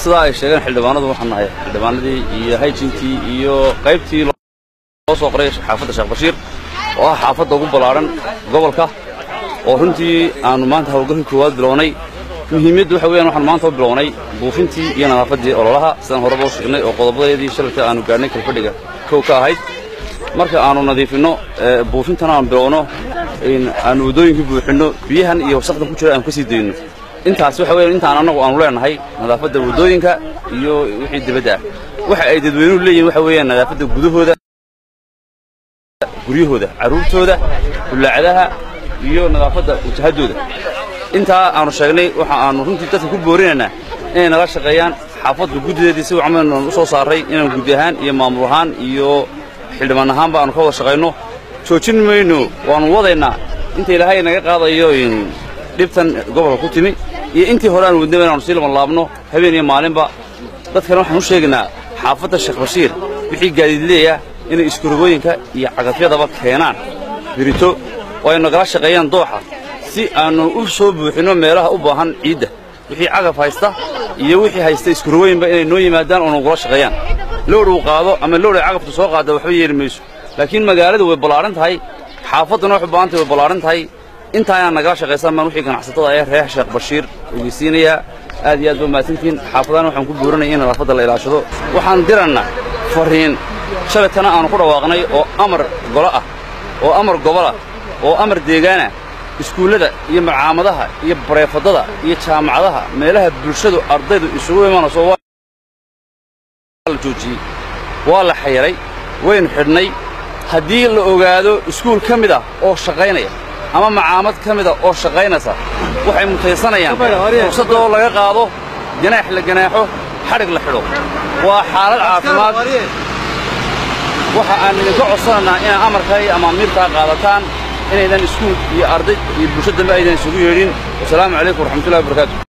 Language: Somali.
sidaa ay sheegeen xildhibaanadu waxaan nahay xildhibaanadii iyo hayjinkii iyo qaybtii loo soo qoray xaafadda sheekh bashiir oo ah xaafadda ugu ballaadhan gobolka oo runtii aanu maanta hawlgalkii koowaad bilownay muhiimaddu waxa weeyaan waxaan maanta u bilownay buufintii iyo nadaafaddii ololaha sidaan horeba u sheegnay oo qodobadeedii shalalka aanu gaadhnay kalfadhiga kow ka ahayd marka aanu nadiifinno buufintana aan bilowno aanu waddooyinkii buuxinno biyahan iyo wasaqdan ku jira aanu ka sii dayno intaas waxa weeyaan intaan annagu aanu leenahay nadaafadda waddooyinka iyo wixii dibadda ah waxa ay dadweynuhu leeyihin waxa weeyaan nadaafadda gudahooda guryahooda carruurtooda bullaacadaha iyo nadaafadda wajahaddooda intaa aanu sheegnay waxa aanu runtii dadka ku boorinaynaa inay nala shaqeeyaan xaafaddu guddideedii si wacamal u soo saaray inaan guddi ahaan iyo maamul ahaan iyo xildhibaan ahaanba aanu ka wada shaqayno joojin mayno waannu wadaynaa inta ilaahay naga qaadayo dhibtan gobolka ku timi iyo intii hore aanu wadnaba inaanu sii labanlaabno habeen iyo maalinba dadkana waxaan u sheegaynaa xaafadda sheekh bashiir wixii gaadiidleeya inay iskurogooyinka iyo cagafyadaba keenaan birito oo ay nagala shaqeeyaan dooxa si aannu u soo buuxinno meelaha u baahan ciidda wixii cagaf haysta iyo wixii haysta iskurogooyinba inay noo yimaadaan oo nagula shaqeeyaan lowr uu qaado ama lowr ay cagaftu soo qaadda waxba yeeli mayso laakiin magaaladu way ballaadhan tahay xaafadduna waxay baahantay way ballaadhan tahay intaa inaan nagala shaqaysan baan wixii ganacsatada ee reer sheekh bashiir ogeysiinayaa aad iyo aad ba mahadsantihiin xaafadana waxaan ku booranaya in nadaafadda la ilaashado waxaan dirannaa fariin shalaytana aanu ku dhawaaqnay oo amar golo ah oo amar gobolah oo amar deegaanah iskuullada iyo macaamadaha iyo bareefadada iyo jaamacadaha meelaha bulshadu ardaydu isugu imanayso waa la joojiyey waa la xayiray waynu xidhnay haddii la ogaado iskuul ka mid ah oo shaqaynaya ama macaamad ka mida oo shaqaynaysa waxay mutaysanayaan fursadoo laga qaado ganaax la ganaaxo xadhig la xidho waa xaalad caafimaad waxa aan idinka codsanaynaa inaa amarkaa iyo amaamiirtaa qaadataan inaydan iskuul iyo arday iyo bulsho dambe aydan isugu yeedhin wasalaamu calaykum waraxmatullahi wabarakaatu